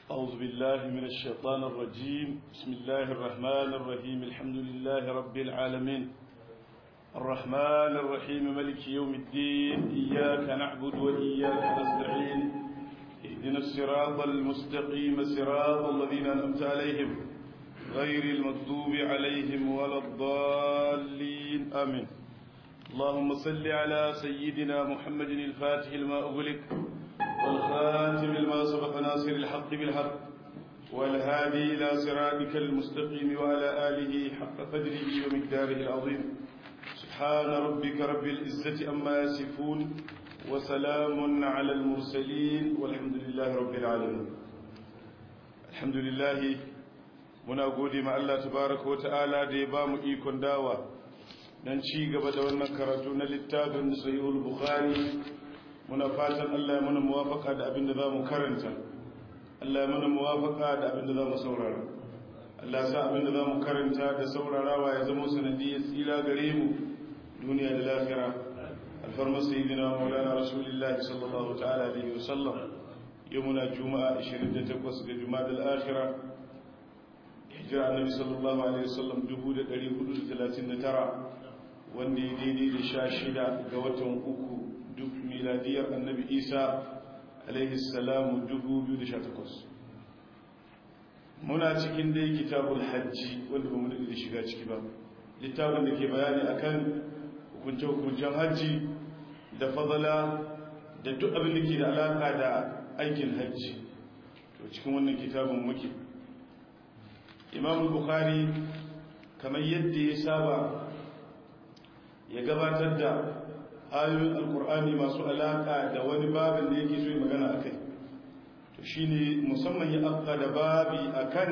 أعوذ بالله من الشيطان الرجيم بسم الله الرحمن الرحيم الحمد لله رب العالمين الرحمن الرحيم ملك يوم الدين إياك نعبد وإياك نستعين اهدنا الصراط المستقيم صراط الذين أنعمت عليهم غير المغضوب عليهم ولا الضالين آمين اللهم صل على سيدنا محمد الفاتح لما أغلق والخاتم لما سبق ناصر الحق بالحق والهادي إلى صراطك المستقيم وعلى آله حق قدره ومقداره العظيم سبحان ربك رب العزة أما يصفون وسلام على المرسلين والحمد لله رب العالمين الحمد لله muna gode ma Allah tabaraka wa ta'ala da ya bamu ikon dawa dan ci gaba da wannan karatu na littafin sahihul bukhari muna fatan Allah ya mana muwafaka da abin da zamu karanta Allah ya mana muwafaka da abin da zamu saurara Allah ya sa abin da zamu karanta da saurarawa ya zama sanadiyar tsira gare mu duniya da lafiya alfarma sayyidina maulana rasulullahi sallallahu ta'ala alaihi wasallam yau muna juma'a 28 ga juma'a al-akhirah hijira annabi sallallahu alaihi wasallam 1439 wanda ya daidai da sha shida ga watan uku duk miladiyar annabi isa alaihi salamu 2018 muna cikin dai kitabul hajji wanda ba mu da shiga ciki ba littafin da ke bayani akan hukunce-hukuncen hajji da fadala da duk abin da ke da alaka da aikin hajji to cikin wannan kitabin muke imam bukhari kamar yadda ya saba ya gabatar da ayoyin alkur'ani masu alaka da wani babin da yake so yi magana a kai to shi ne musamman ya afka da babi a kan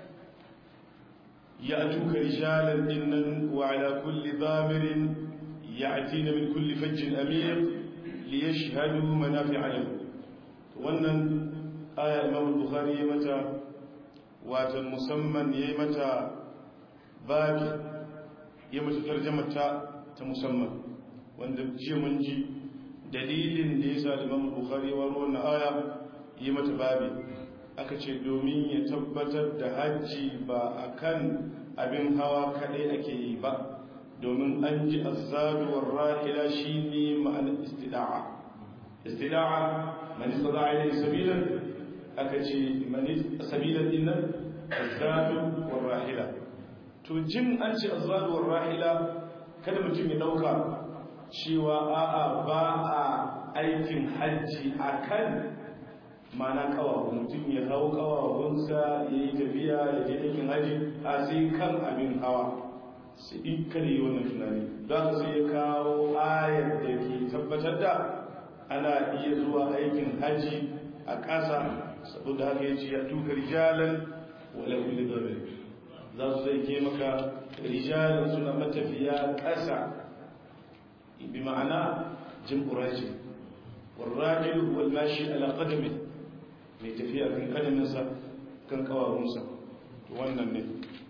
ya tuka rishalar dinnan wa ala kulli zamirin ya ati na min kulli fajjin amir li ya shahadu manafi alam wannan aya imam bukhari ya mata watan musamman ya yi mata babi ya mata tarjamata ta musamman wanda jiya mun ji dalilin da ya sa liman bukhari wa ruwan aya yi mata babi aka ce domin ya tabbatar da hajji ba a kan abin hawa kadai ake yi ba domin an ji azzaduwar rahila shi ne ma'anar istida'a istida'a mani tsada ilai sabilan aka ce mani sabilan dinnan azzadu war rahila to jin an ce azzadu war rahila kada mutum ya dauka cewa a'a ba a aikin hajji akan mana kawawa mutum ya hau kawawunsa ya yi tafiya ya je aikin hajji a sai kan abin hawa sai in kada yi wannan tunani za ka sai ya kawo ayar da ke tabbatar da ana iya zuwa aikin hajji a ƙasa saboda haka ya ce ya tuka rijalan wala kulli dhamir za su zai ke maka rijalan suna matafiya ƙasa bi ma'ana jam'u rajul والراجل هو الماشي على قدمه mai tafiya kan kadaminsa kan kawawunsa wannan ne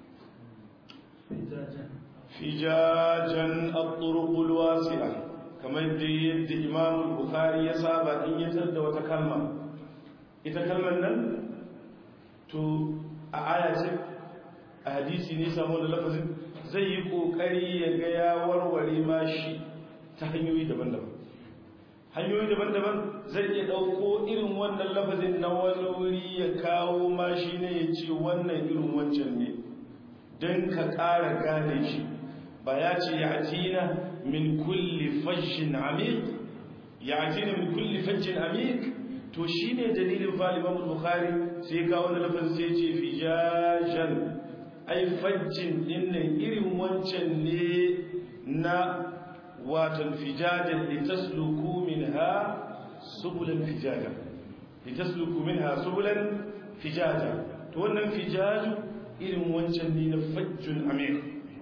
fijajen al-turuqul wasi'a kamar da yadda imam bukhari ya saba in yatar da wata kalma ita kalmar nan to a aya ce a hadisi ne samu da lafazin zai yi kokari ya ga ya warware ma shi ta hanyoyi daban-daban hanyoyi daban-daban zai iya ɗauko irin wannan lafazin na wani wuri ya kawo ma shi ne ya ce wannan irin wancan ne don ka ƙara gane shi ba ya ce ya atina min kulli fashin amik ya atina min kulli fashin amik to shi ne dalilin faliman bukhari sai ya kawo wani lafazin sai ce fijajen ai fajjin dinnan irin wancan ne na watan fijajen litasluku minha subulan fijaja litasluku minha subulan fijaja to wannan fijaju irin wancan ne na fajjun amir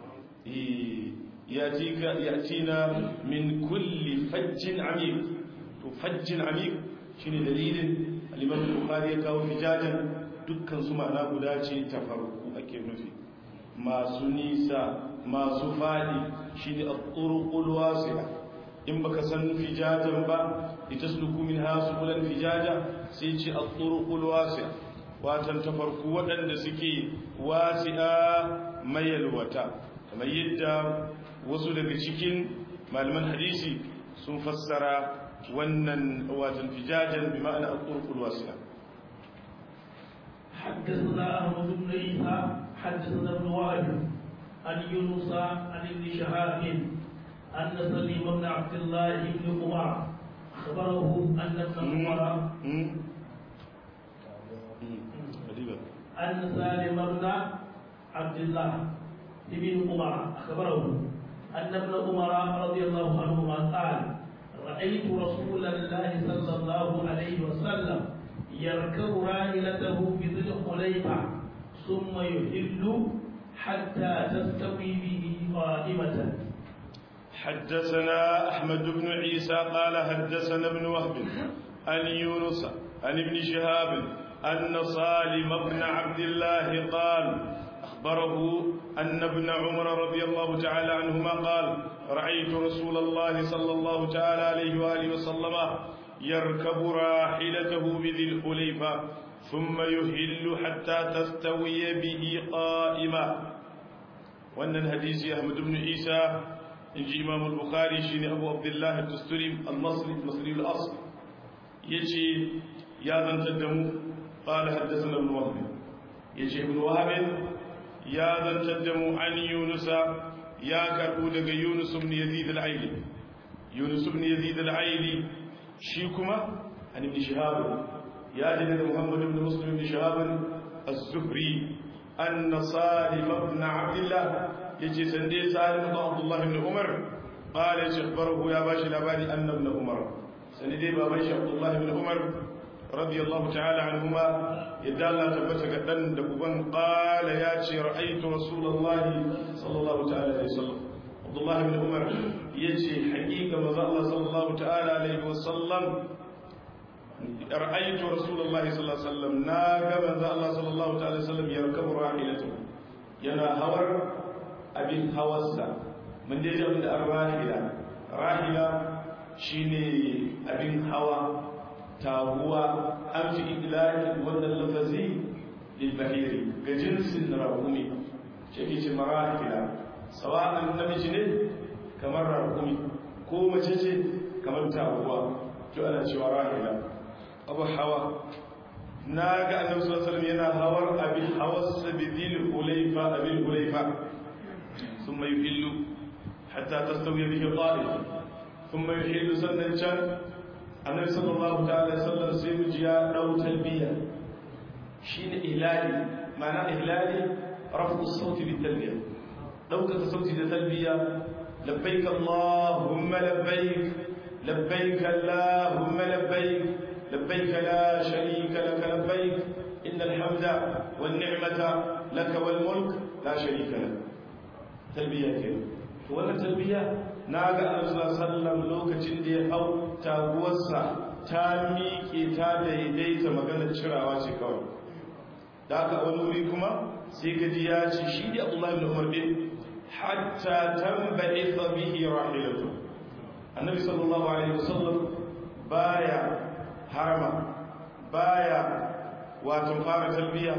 yatika yatina min kulli fajjin amir to fajjin amir shine dalilin al-imam bukhari ya kawo fijajan dukkan su ma'ana guda ce ta farko ake nufi masu nisa masu fadi shine at-turuqul wasi'a in baka san fijajan ba litasluku minha subulan fijaja sai ce at-turuqul wasi'a watan ta farko waɗanda suke wasi'a mayalwata kamar yadda wasu daga cikin malaman hadisi sun fassara wannan watan fijajan bi ma'ana al-turqul wasi'a حدثنا أحمد بن عيسى حدثنا ابن وهب عن يونس عن ابن شهاب أن سليم بن عبد الله بن عمر أخبره أن ابن عمر أن سالم بن عبد الله بن عمر أخبره أن ابن عمر رضي الله عنهما قال رأيت رسول الله صلى الله عليه وسلم يركب راحلته بذي الخليفة ثم يهل حتى تستوي به قائمة حدثنا أحمد بن عيسى قال حدثنا ابن وهب عن يونس عن ابن شهاب أن صالم بن عبد الله قال أخبره أن ابن عمر رضي الله تعالى عنهما قال رأيت رسول الله صلى الله تعالى عليه وآله وسلم يركب راحلته بذي الخليفة ثم يهل حتى تستوي به قائما وأن الحديث أحمد بن عيسى إن إمام البخاري شين أبو عبد الله الدستوري المصري المصري الأصل يجي يا ذا تدمو قال حدثنا ابن وهب يجي ابن وهب يا ذا تدمو عن يونس يا كربو يونس بن يزيد العيلي يونس بن يزيد العيلي شيكما عن ابن شهاب يا جد محمد بن مسلم بن شهاب الزهري أن صالم بن عبد الله يجي سندي سالم بن عبد الله بن عمر قال أخبره يا باشا الأباني أن ابن عمر سندي بابا عبد الله بن عمر رضي الله تعالى عنهما يدال لا تبت قدن دبوبان قال يا رأيت رسول الله صلى الله تعالى عليه وسلم عبد الله بن عمر يجي حقيقة مزا الله صلى الله تعالى عليه وسلم رأيت رسول الله صلى الله عليه وسلم ناقة مزا الله صلى الله تعالى عليه وسلم يركب راحلته ينا هور أبين هوسا من دي جاب الراحلة راحلة شيني أبين هوا تاهوا أمشي إدلاك وأن اللفظي للبهيري كجنس راهومي شكي مراحلة سواء النبي ne kamar rakumi ko mace ce kamar taguwa to ana cewa rahila abu hawa na ga annabi sallallahu alaihi wasallam yana hawar abin hawas bidil hulayfa abin hulayfa thumma yuhillu hatta tastawi bihi qa'id thumma yuhillu sannan can annabi sallallahu ta'ala sallallahu sai mu ji ya dau talbiya shine ihlali ma'ana ihlali rafu sauti bit talbiya dauka sauti da talbiya لبيك اللهم لبيك لبيك اللهم لبيك لبيك لا شريك لك لبيك إن الحمد والنعمة لك والملك لا شريك لك تلبية كده ولا تلبية ناقا النبي صلى الله عليه وسلم لوكacin da ya hau taguwarsa ta miƙe ta daidaita maganar cirawa ce kawai da aka wani wuri kuma sai gaji ya ce shi da Abdullahi bin Umar din حتى تنبعث به راحلته النبي صلى الله عليه وسلم بايا حرما بايا واتن فار تلبية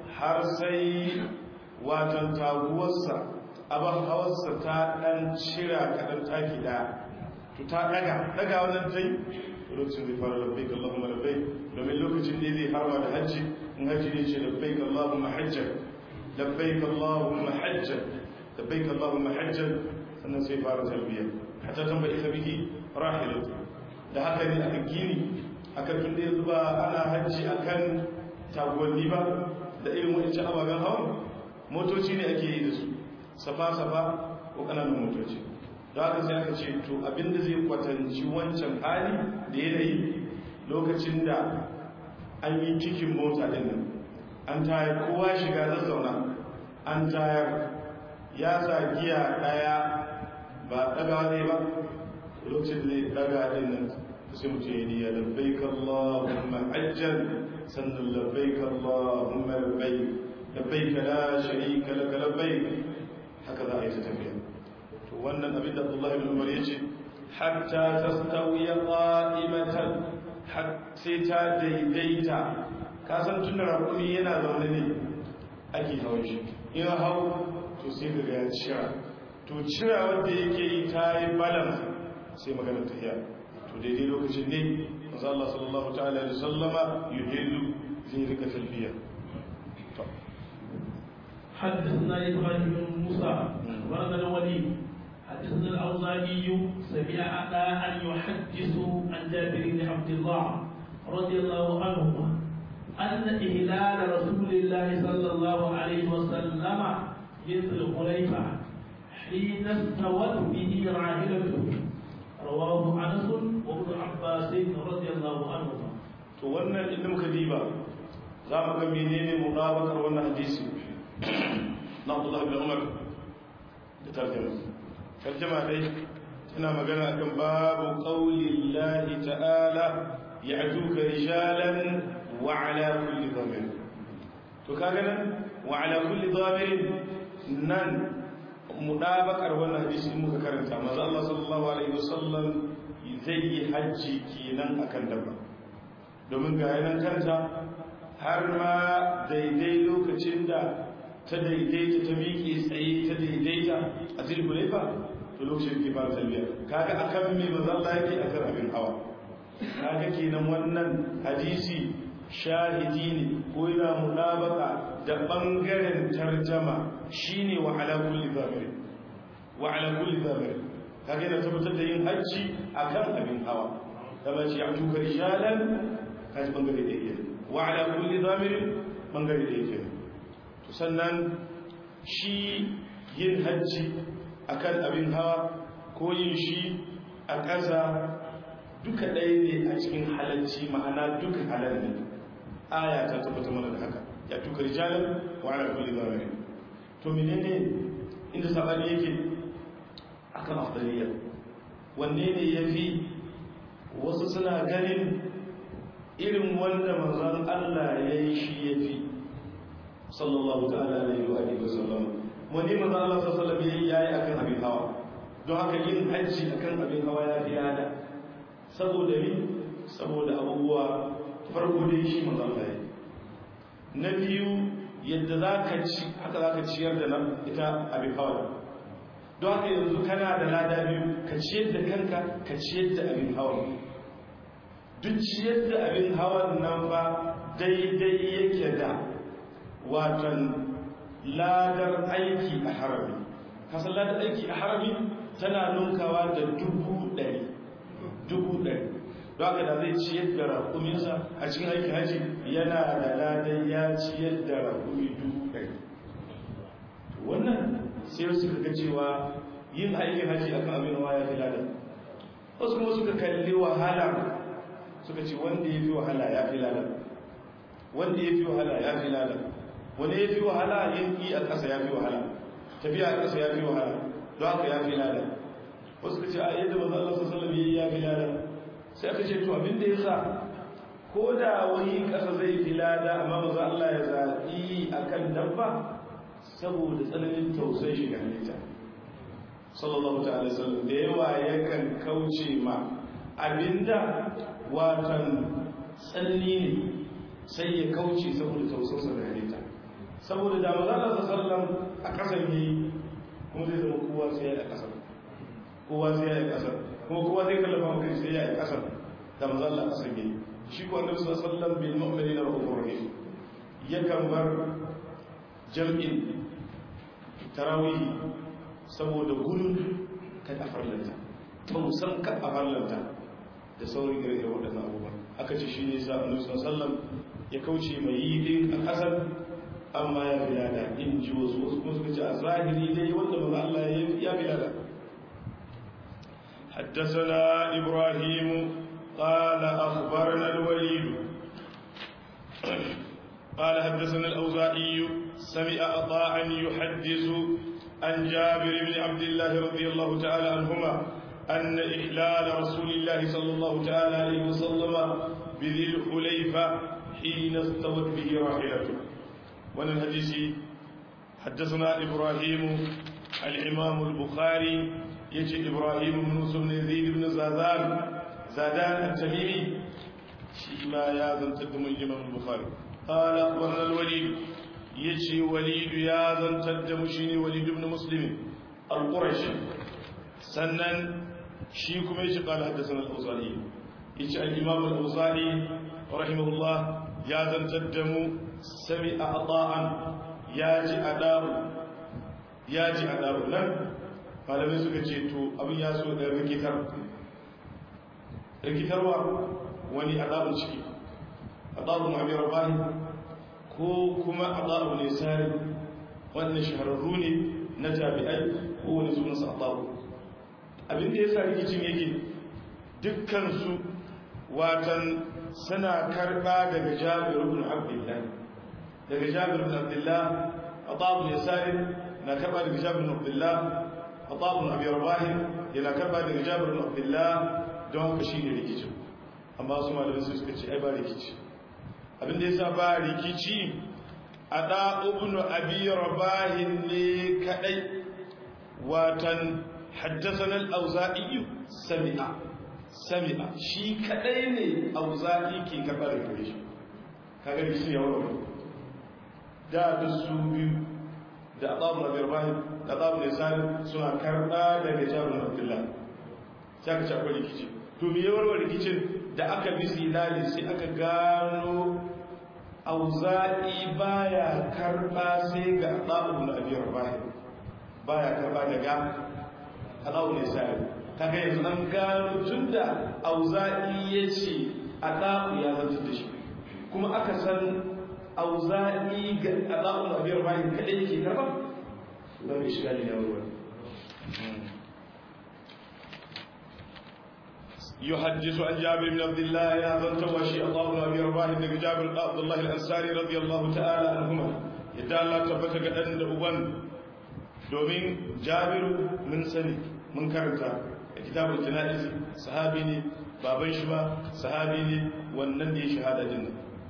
حرسي واتن تاغوسا أبا حوسا تا دان شرا كدان تاكي دا to ta daga daga wannan tai lokacin zai fara labbaik Allahumma labbaik domin lokacin da zai harba da hajji in hajji ne ce labbaik Allahumma hajjan labbaik Allahumma hajjan labbaik Allahumma hajjan sannan sai fara talbiya hatta tambayi ta bihi rahilatu da haka ne aka gini aka tunda yanzu ba ana hajji akan taguwanni ba da irin wancan ababen hawan motoci ne ake yi da su safa safa ko kananan motoci da haka sai aka ce to abinda zai kwatanci wancan hali da yanayi lokacin da an yi cikin mota din nan an tayar kowa shiga zazzauna an tayar ya sa giya daya ba daga ne ba lokacin da ya daga din nan sai mutum ya diya labbaik Allahumma hajjan sannan labbaik Allahumma labbaik labbaik la sharika lak labbaik haka za a yi ta tafiya to wannan abin da Abdullah ibn Umar ya ce hatta tastawiya qa'imatan sai ta daidaita ka san tun da raƙumi yana zaune ne ake hawan shi in hau to sai ka ga ya cira to cira wanda yake yi ta yi balance sai magana tafiya to daidai lokacin ne masu Allah sallallahu ta'ala da sallama yuhillu zai rika talbiya حدثنا إبراهيم بن موسى أخبرنا الوليد حدثنا الأوزاعي سمع أبا أن يحدث عن جابر بن عبد الله رضي الله عنهما أن إهلال رسول الله صلى الله عليه وسلم مثل الخليفة حين استوت به راحلته رواه أنس وابن عباس رضي الله عنهما. to wannan inda muka diba za mu ga menene mutabakar wannan hadisi na Abdullah ibn Umar da tarjuma tarjuma dai tana magana akan babu qawli Allah ta'ala ya'tuka rijalan wa ala kulli dhamir to kaga nan wa ala kulli dhamir nan mudabakar wannan hadisi muka karanta manzo Allah sallallahu alaihi wasallam zai yi hajji kenan akan dabba domin ga yanan kanta har ma daidai lokacin da ta daidaita ta miƙe tsaye ta daidaita a zulhulaifa to lokacin ke fara talbiya kaga akan me manzo Allah yake akan abin hawa kaga kenan wannan hadisi shahidi ne ko yana mudabaka da bangaren tarjama shine wa ala kulli zamir wa ala kulli zamir kaga yana tabbatar da yin hajji akan abin hawa kama ce ya tuka rijalan kaji bangare da yake wa ala kulli zamir bangare da yake to sannan shi yin hajji akan abin hawa ko yin shi a ƙasa duka ɗaya ne a cikin halalci ma'ana duka halal ne aya ta tabbata mana da haka ya tuka rijalan wa ala kulli zamir to menene inda sabani yake akan afdaliyya wanne ne yafi wasu suna ganin irin wanda manzon Allah ya yi shi yafi sallallahu ta'ala alaihi wa alihi wasallam wani manzon Allah sallallahu alaihi yayi akan abin hawa don haka yin hajji akan abin hawa ya fi yada saboda ni saboda abubuwa farko dai shi manzon Allah ya na biyu yadda za ka ci haka za ka ciyar da nan ita abin hawa don haka yanzu kana da lada biyu ka ciyar da kanka ka ciyar da abin hawa duk ciyar da abin hawan nan ba daidai yake da watan ladar aiki a harami kasan ladar aiki a harami tana nunkawa da dubu ɗari dubu ɗari don haka da zai ciyar da rakuminsa a cikin aikin haji yana da ladan ya ciyar da rakumi dubu ɗari wannan sai suka ga cewa yin aikin haji akan abin hawa ya fi ladan wasu kuma suka kalli wahala suka ce wanda ya fi wahala ya fi ladan wanda ya fi wahala ya fi ladan wanda ya fi wahala yin yi a ƙasa ya fi wahala tafiya a ƙasa ya fi wahala don haka ya fi ladan wasu ka ce a yadda manzo Allah sallallahu alaihi ya fi ladan sai aka ce to abin da yasa ko da wani ƙasa zai fi lada amma manzo Allah ya zaɓi akan dabba saboda tsananin tausayin shi ga halitta sallallahu ta'ala sallam da yawa yakan kauce ma abinda watan tsanani ne sai ya kauce saboda tausarsa da halitta saboda da maza Allah sallam a ƙasar yi kuma zai zama kowa sai ya yi a ƙasar kowa sai ya yi a ƙasar kuma kowa zai kallafa maka sai ya yi a ƙasar da maza Allah ƙasar yi shi ko annabi sallallahu bil mu'minina rahmanur rahim yakan bar jam'in tarawih saboda gudun kan a farlanta ta musan kan a farlanta da saurin ire-ire waɗannan abubuwan aka ce shi ne sa annabi sallam ya kauce mai yi din a ƙasar amma ya fi lada in ji wasu wasu kuma suka ce a zahiri dai wanda maza Allah ya fi lada حدثنا إبراهيم قال أخبرنا الوليد قال حدثنا الأوزائي سمع أطاعا يحدث عن جابر بن عبد الله رضي الله تعالى عنهما أن إحلال رسول الله صلى الله تعالى عليه وسلم بذي الحليفة حين استوت به راحلته وأن الحديث حدثنا إبراهيم الإمام البخاري يجي إبراهيم بن موسى بن يزيد بن زادان زادان التميمي شيما يا ذن تدم الإمام البخاري قال أخبرنا الوليد يجي وليد يا ذن تدم شيني وليد بن مسلم القرشي سنن شيكم يجي قال حدثنا الأوزاعي يجي الإمام الأوزاعي رحمه الله يا ذن تدم سمع أطاعا ياجي أداء ياجي أداء لن malamai suka ce to abin ya so da rikitar rikitarwa wani adabun ciki adabun abin rabani ko kuma adabun ne sari wannan shahararru ne na jami'ai ko wani sunansa adabu abin da ya sa rikicin yake dukkansu watan suna karɓa daga jabir ibn abdullah daga jabir ibn abdullah adabun ya sari na karɓa daga jabir ibn abdullah adabun abi rabahi yana karɓa daga jabir ibn abdullah don haka shi ne rikicin amma su malamai su suka ce ai ba rikici abinda ya sa ba rikici a ɗa'ubnu abi rabahin ne kaɗai watan haddasa auza'i sami'a sami'a shi kaɗai ne auza'i ke karɓar da kare shi kaga rikici ya wuri da da su biyu da ɗa'ubnu abi rabahin da ɗa'ubnu isani suna karɓa daga jabin abdullahi sai aka ci akwai rikici to me yawarwar rikicin da aka bi silali sai aka gano auza'i baya karba sai ga adabu na abiyar bahi baya karba daga adabu ne sai kaga yanzu an gano tunda auza'i yace adabu ya zanta da shi kuma aka san auza'i ga adabu na abiyar bahi kadai yake karba ba mai shiga ne yawarwar يحدث عن جابر بن عبد الله يا من توشي الله بن ابي رباح بن جابر بن عبد الله الانصاري رضي الله تعالى عنهما يدا الله تبتا ga dan da uban domin Jabiru mun sani mun karanta a kitabul janaiz sahabi ne baban shi ba sahabi ne wannan da ya shahada din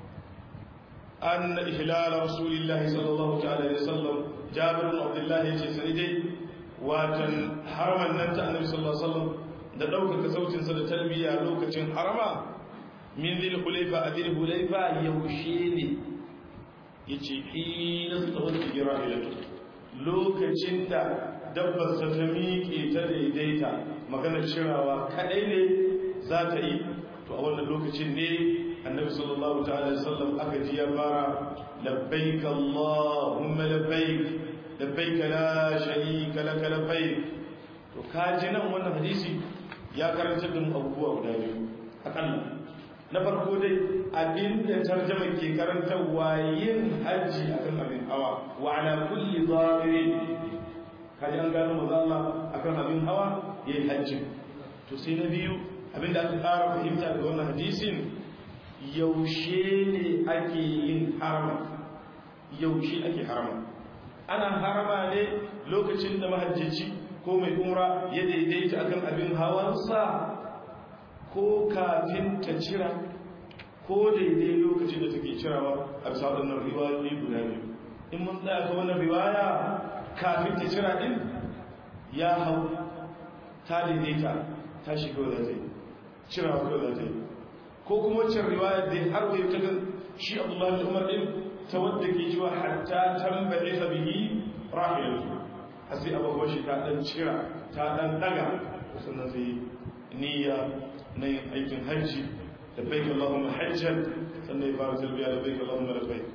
an ihlal rasulillahi sallallahu ta'ala alaihi wasallam Jabir bin Abdullah yace sai dai watan haraman nan ta annabi sallallahu alaihi wasallam da ɗaukaka sautinsa da talbiya lokacin harama min zil hulaifa a zil hulaifa yaushe ne ya ce hina su tsawon da gira ilatu lokacin da dabbarsa ta miƙe ta daidaita maganar cirawa kaɗai ne za ta yi to a wannan lokacin ne annabi sallallahu ta'ala sallam aka ji ya fara labbaik allahumma labbaik labbaik la sharika laka labbaik to ka ji nan wannan hadisi ya karanta da abubuwa guda biyu akalla na farko dai abinda tarjama ke karantarwa yin hajji akan abin hawa wa ala kulli zahirin kaji an gano maza Allah akan abin hawa yayin hajji to sai na biyu abinda aka ƙara fahimta daga wannan hadisin yaushe ne ake yin harama yaushe ake harama ana harama ne lokacin da mahajjaci ko mai umra ya daidaita akan abin hawansa ko kafin ta cira ko daidai lokacin da take cirawa a bisa waɗannan riwayoyi guda biyu in mun tsaya ga wannan riwaya kafin ta cira din ya hau ta daidaita ta shiga da zai cirawa ko da zai ko kuma waccan riwaya da har wai ta shi Abdullahi Umar din ta wadda ke cewa hatta tambaye bihi rahilatu a sai abubuwan shi ta dan cira ta dan daga sannan sai niyya na yin aikin hajji da baik Allahumma hajjan sannan ya fara talbiya da baik Allahumma labbaik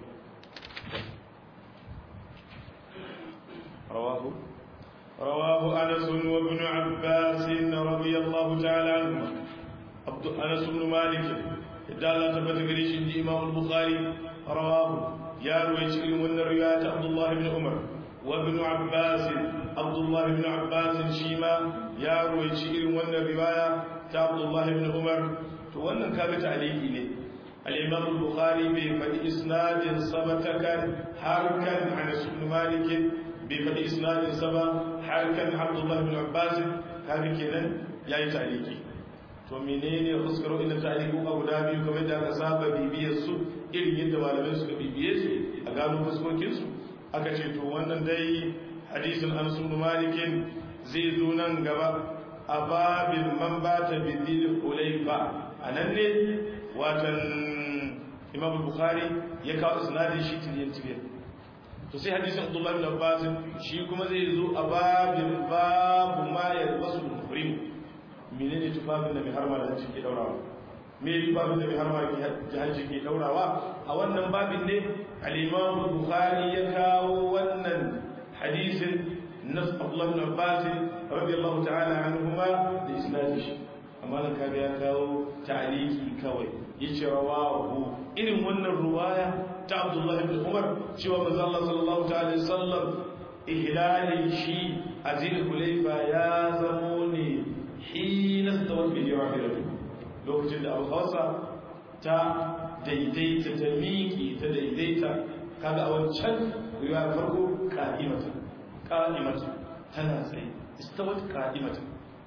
رواه رواه أنس وابن عباس رضي الله تعالى عنهما عبد أنس بن مالك دال تبت قريش الإمام البخاري رواه يا رويش من رواية عبد الله بن عمر وابن عباس عبد الله بن عباس شيما يا روي شيء wannan riwaya ta Abdullah ibn Umar to wannan kaga ta'liqi ne al-Imam al-Bukhari bai faɗi isnadin sabatakan harkan Anas ibn Malik bai faɗi isnadin saba harkan Abdullah ibn Abbas kaga kenan yayi ta'liqi to menene fuskar inda ta'liqu a guda biyu kamar da aka saba bibiyar su irin yadda malamai suka bibiye su a gano fuskokin su aka ce to wannan dai hadisin an sunu malikin zai zo nan gaba a babin man ba ta bidil hulaifa a nan ne watan imam bukhari ya kawo isnadin shi tiliyan tiliyan to sai hadisin abdullahi bin abbas shi kuma zai zo a babin babu ma yalbasu muhrim menene tufafin da mai harma da hajji ke daurawa me tufafin da mai harma da hajji ke daurawa a wannan babin ne al-imam bukhari ya kawo wannan hadisin na abdullahi bin abbas radiyallahu ta'ala anhuma da isnadin shi amma nan kaga ya kawo ta'aliki kawai yace rawahu irin wannan ruwaya ta Abdullah ibn Umar cewa manzo Allah sallallahu ta'ala sallam ihlalin shi a Zulhulayfa ya zamo ne hina stawat bi rahilatu lokacin da Abu Hausa ta daidaita ta miƙi ta daidaita kaga a wancan riwaya farko qa'imatan qa'imatan tana tsaye istawat qa'imatan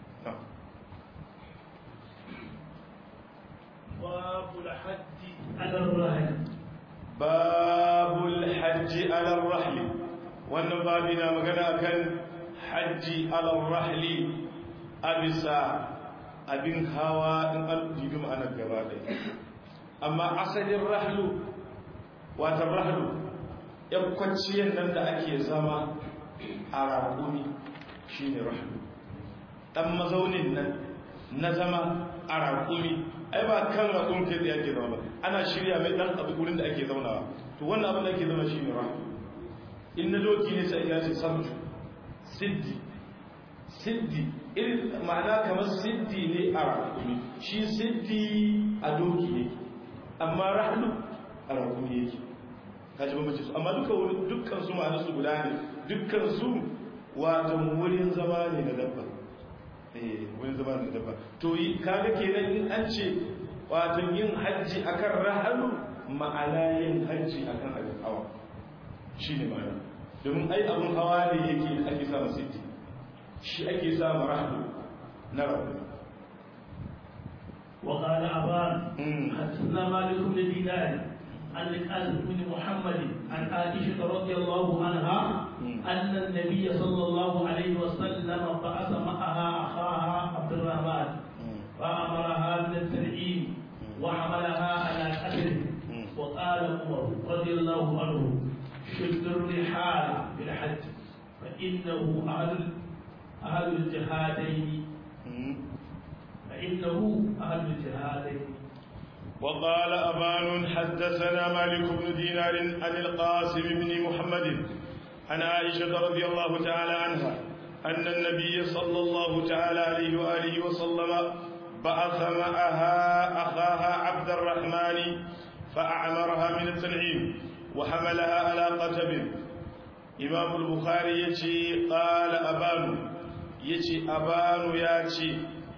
باب الحج على الرهن باب الحج على الرحل wannan babi na magana kan hajji alal rahli a bisa abin hawa in an jibi ma'anar gaba ɗaya amma asalin rahlu watan rahlu yan kwanciyar nan da ake zama a raƙumi shi ne rahlu ɗan mazaunin nan na zama a raƙumi ai ba kan raƙon kai tsaye ake zama ba ana shirya mai ɗan abu wurin da ake zaunawa to wannan abin da ake zama shi ne rahama in na doki ne sai ya ce samju siddi siddi irin ma'ana kamar siddi ne a raƙumi shi siddi a doki ne amma rahlu a raƙumi yake ka ji bambanci su amma duka dukkan su ma'ana su guda ne dukkan su wato wurin zama ne na dabba wani zama da dabba to yi kaga kenan in an ce wato yin hajji akan rahalu ma'ana yin hajji akan abin hawa shine ma'ana domin ai abin hawa ne yake ake samu siddi shi ake samu rahalu na rabu وقال أبان حدثنا مالك بن دينار عن الألف بن محمد عن عائشة رضي الله عنها أن النبي صلى الله عليه وسلم بعث معها أخاها عبد الرحمن فأمرها بالتنعيم وحملها على قدره وقال عمر رضي الله عنه شد الرحال بالحج فإنه أهل أهل الجهادين فإنه أهل الجهادين وقال أبان حدثنا مالك بن دينار عن القاسم بن محمد عن عائشة رضي الله تعالى عنها أن النبي صلى الله تعالى عليه وآله وسلم بعث معها أخاها عبد الرحمن فأعمرها من التنعيم وحملها على قتب إمام البخاري يتي قال أبان يتي أبان ياتي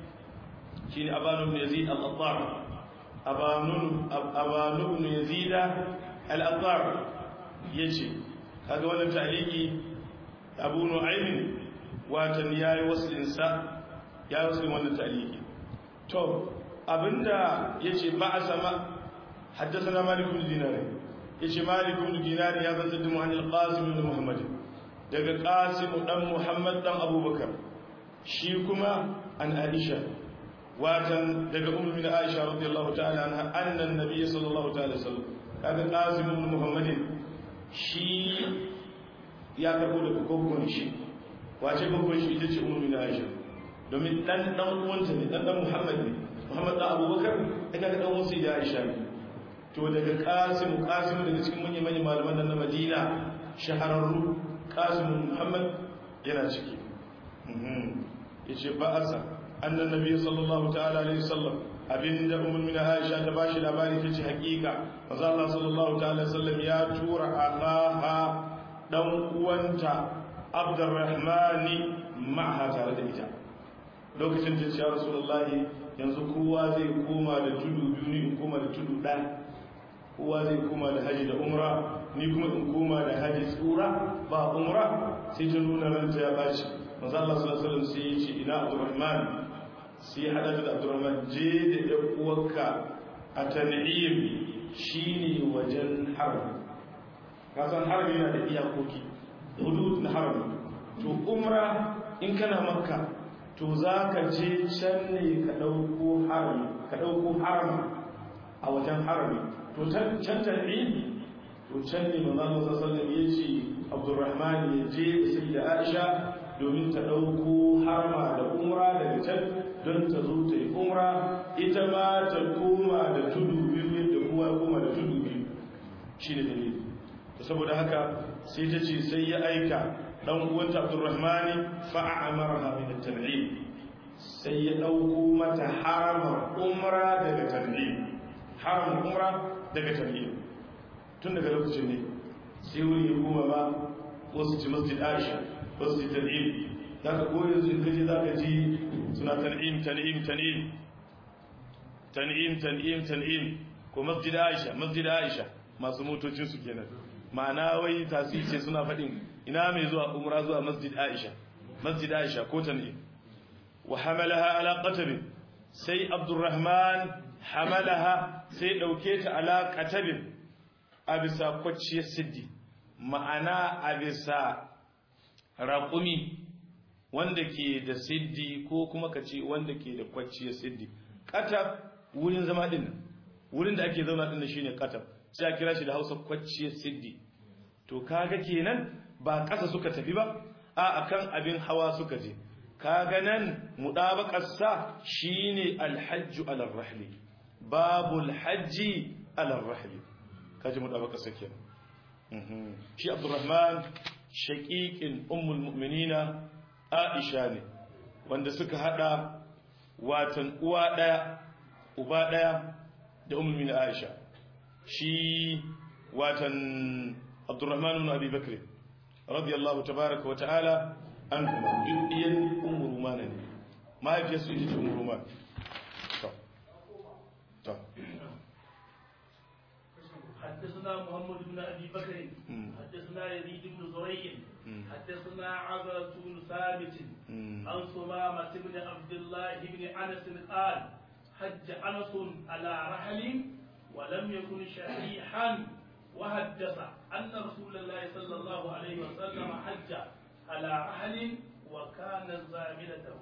شين أبان بن يزيد الأطار أبان أبان بن يزيد الأطار يتي هذا هو التعليق أبو نعيم watan ya yi waslinsa ya yi waslin wannan taliki to abinda ya ce ba a sama haddasa na malikun dinari ya ce malikun dinari ya zanta da muhannil qasim da muhammad daga qasim dan muhammad dan abubakar shi kuma an aisha watan daga ummu min aisha radiyallahu ta'ala anha annan nabiy sallallahu ta'ala sallam kaga qasim ibn muhammadin shi ya karbo daga kokon shi wace babban shi ita ce umarni na aisha domin dan dan uwanta ne dan dan muhammad ne muhammad dan abubakar ya kaga dan wasu da aisha ne to daga qasim qasim daga cikin manyan manyan malaman nan na madina shahararru qasim muhammad yana ciki yace ba asa annan nabi sallallahu ta'ala alaihi wasallam abinda ummul min aisha ta bashi labari tace hakika manzo Allah sallallahu ta'ala alaihi wasallam ya tura akaha dan uwanta abdurrahmani ma'aha tare da ita lokacin da ya rasulullahi yanzu kowa zai koma da tudu biyu ni in koma da tudu ɗaya kowa zai koma da haji da umra ni kuma in koma da haji tsura ba umra sai ta nuna ranta ya baci manzo Allah sallallahu alaihi wasallam sai ya ce ina abdurrahman sai ya hada da abdurrahman je da ɗan uwarka a tan'im shine wajen harbi kasan harbi yana da iyakoki hudud na harami to umra in kana makka to za ka je can ne ka ɗauko harami ka ɗauko harami a wajen harami to can tan'im to can ne manzo Allah sallallahu alaihi ya ce Abdurrahman ya je sai da Aisha domin ta dauko harma da umra daga can don ta zo ta yi umra ita ma ta koma da tudu biyu yadda kowa koma da tudu biyu shine dalili to saboda haka sai ta ce sai ya aika dan uwanta Abdurrahman fa a'amaraha min at-tan'im sai ya dauko mata harama umra daga tan'im haram umra daga tan'im tun daga lokacin ne sai wuri ya koma ba wasu ci masjid Aisha wasu ci tan'im zaka ko yanzu in kaje zaka ji suna tan'im tan'im tan'im tan'im tan'im tan'im ko masjid Aisha masjid Aisha masu motocin su kenan ma'ana wai tasiri ce suna faɗin ina mai zuwa umra zuwa masjid Aisha masjid Aisha ko tan'im wa hamalaha ala qatab sai Abdurrahman hamalaha sai dauke ta ala qatab a bisa kwacciyar siddi ma'ana a bisa raƙumi wanda ke da siddi ko kuma ka ce wanda ke da kwacciyar siddi qatab wurin zama din wurin da ake zauna din shine qatab sai a kira shi da Hausa kwacciyar siddi to kaga kenan ba ƙasa suka tafi ba a akan abin hawa suka je kaga nan mudabaqarsa shine alhajju ala rahli babul hajji ala rahli kaji mudabaqarsa kenan shi Abdurrahman shaqiqin ummul mu'minina Aisha ne wanda suka hada watan uwa daya uba daya da ummul mu'minin Aisha shi watan Abdurrahman ibn Abi Bakr radiyallahu tabaaraka wa ta'ala an kuma ɗiyan umar rumana ne mahaifiyarsu ita ce umar rumana to to حدثنا محمد بن ابي بكر حدثنا يزيد بن زريع حدثنا عبرة بن ثابت عن سمامة بن عبد الله بن انس قال حج انس على رحل ولم يكن شحيحا وحدث ان رسول الله صلى الله عليه وسلم حج على رحل وكان زاملته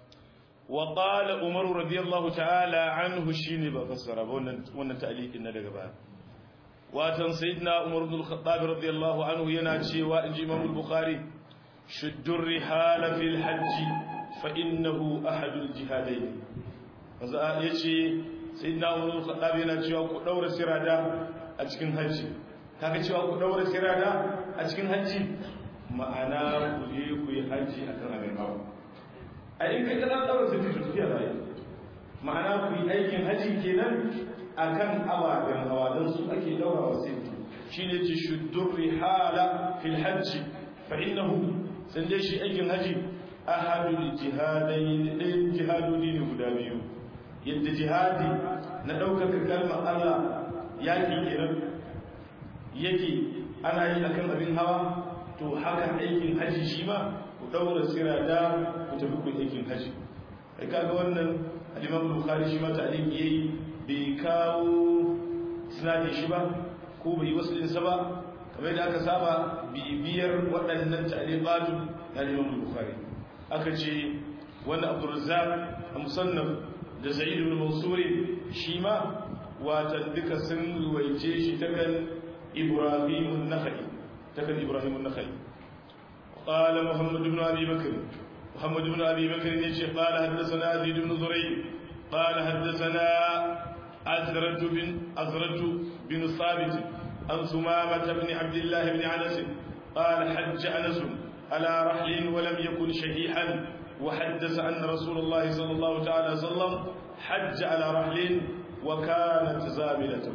وقال عمر رضي الله تعالى عنه شيني بفسر wannan ta'liqin na daga baya watan sayyidina umar ibn al-khattab radiyallahu anhu yana cewa inji imam al-bukhari shuddur rihala fil hajj fa innahu ahadul jihadain manzo yace sayyidina umar ibn al-khattab yana cewa ku daura sirada a cikin hajji kaga cewa ku daura sirada a cikin hajji ma'ana ku je ku yi hajji akan abin hawa a in kai ka daura sai ta tafiya zai ma'ana ku yi aikin hajji kenan akan ababen hawa don su ake daura wa sai shine ce shuddur rihala fil hajji fa innahu san dai shi aikin hajji ahadul jihadain ɗayan jihadodi ne guda biyu yadda jihadi na ɗaukaka kalmar Allah yaƙi kenan yake ana yi akan abin hawa to haka aikin haji shi ma ku daura sirada ku tafi ku aikin haji kai kaga wannan al-Imam Bukhari shi ma ta'liqi yayi bai kawo sinadin shi ba ko bai waslin sa ba kamar da aka saba bibiyar waɗannan ta'liqatu na Imam Bukhari aka ce wannan Abdul Razzaq a musannaf da Sa'id ibn Mansur shi ma wata duka sun ruwaice shi ta kan Ibrahim an-Nakhai تكن إبراهيم النخعي قال محمد بن أبي بكر محمد بن أبي بكر يجي قال حدثنا زيد بن زريع قال حدثنا أزرج بن أزرج بن ثابت عن سمامة بن عبد الله بن أنس قال حج أنس على رحل ولم يكن شهيحا وحدث أن رسول الله صلى الله تعالى وسلم حج على رحل وكانت زاملته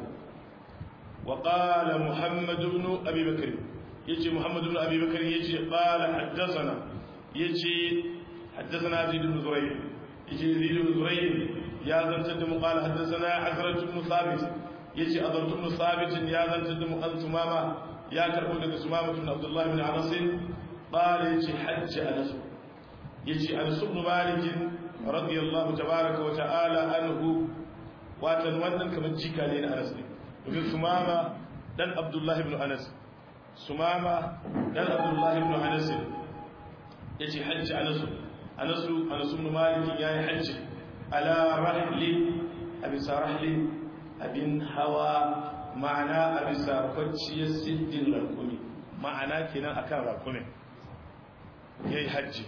وقال محمد بن أبي بكر يجي محمد بن أبي بكر يجي قال حدثنا يجي حدثنا زيد بن زريع يجي زيد بن زريع يا ذن تدم قال حدثنا عزرة بن ثابت يجي أضرة بن ثابت يا ذن تدم أن سمامة يا كربو لك سمامة بن عبد الله بن عنس قال يجي حج أنس يجي أنس بن مالك رضي الله تبارك وتعالى عنه واتن wannan kamar jika ne na Anas ne domin Sumama dan Abdullah ibn Anas Sumama dan Abdullah ibn Anas yace hajji Anas Anas Anas ibn Malik yayi hajji ala rahli abi sarahli abin hawa ma'ana a bisa kwanciyar siddin rakumi ma'ana kenan akan rakumin yayi hajji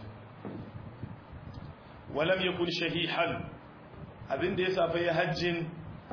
walam yakun shahihan abinda ya safa ya hajjin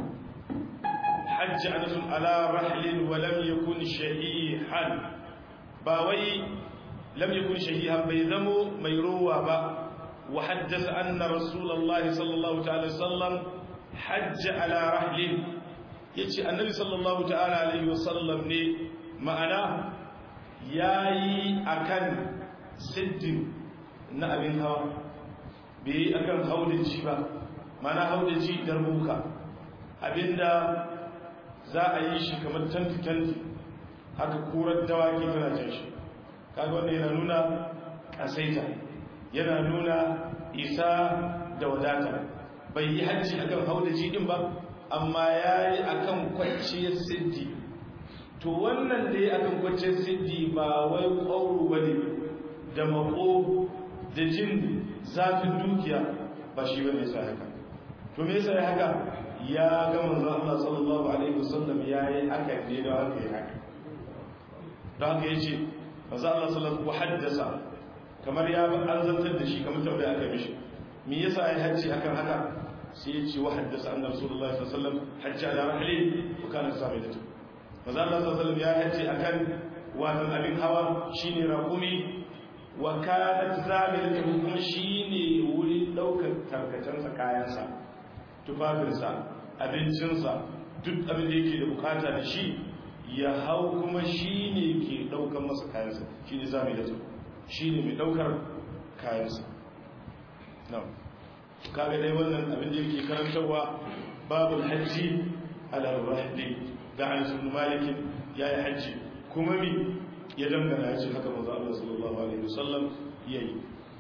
hajji anasun ala rahlin walam yakun shahihan ba wai lam yakun shahihan bai zamo mai ruwa ba wa haddasa anna rasulullahi sallallahu ta'ala sallam hajji ala rahlin yace annabi sallallahu ta'ala alaihi wasallam ne ma'ana yayi akan siddin na abin hawa bai akan haudaji ba mana haudaji darbuka abinda za a yi shi kamar tanti-tanti haka kurar dawaki tana can shi kaga wanda yana nuna kasaita yana nuna isa da wadata bai yi hajji akan haudaji din ba amma ya yi akan kwanciyar siddi to wannan da ya akan kwanciyar siddi ba wai ƙwauru wani da mako da jin zafin dukiya ba shi bane sai haka to me yasa haka ya ga manzon Allah sallallahu alaihi wasallam yayi haka ne da haka yayi haka da haka yace manzon Allah sallallahu alaihi haddasa kamar ya an zantar da shi kamar tambaya aka mishi me yasa yayi hajji akan haka sai yace wa haddasa anna rasulullahi sallallahu alaihi wasallam hajji ala rahli wa kana samidatu manzon Allah sallallahu alaihi wasallam ya hajji akan wannan abin hawa shine rakumi wa kanat zamilatu kuma shine wurin daukar tarkacensa kayansa tufafinsa abincinsa duk abin da yake da bukata da shi ya hau kuma shine ke daukar masa kayansa shine zamilatu shine mai daukar kayansa na'am kaga dai wannan abin da yake karantarwa babul hajji ala rahli da an sun malikin yayi hajji kuma mi ya dangana ya ce haka manzo Allah sallallahu alaihi wasallam yayi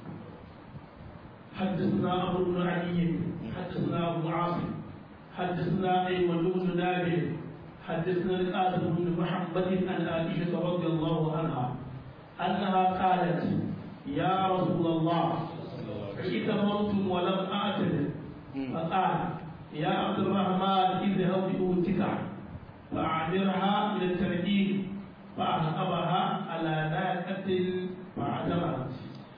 حدثنا أبو بن علي حدثنا أبو عاصم حدثنا أيمن بن نابل حدثنا القاسم بن محمد عن عائشة رضي الله عنها أنها قالت يا رسول الله ائتمرت ولم أعتمر فقال يا عبد الرحمن اذهب بأوتك فأعذرها من التنعيم فأعقبها على ناقة فاعتمرت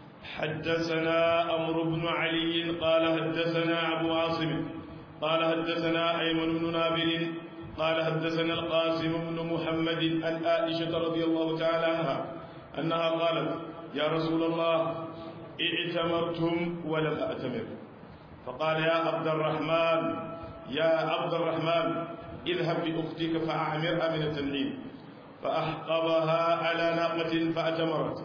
حدثنا أمر بن علي قال حدثنا أبو عاصم قال حدثنا أيمن بن نابل قال حدثنا القاسم بن محمد عن عائشة رضي الله تعالى عنها أنها قالت يا رسول الله ائتمرتم ولم أأتمر فقال يا عبد الرحمن يا عبد الرحمن اذهب بأختك فأعمرها من التنعيم فأحقبها على ناقة فأتمرت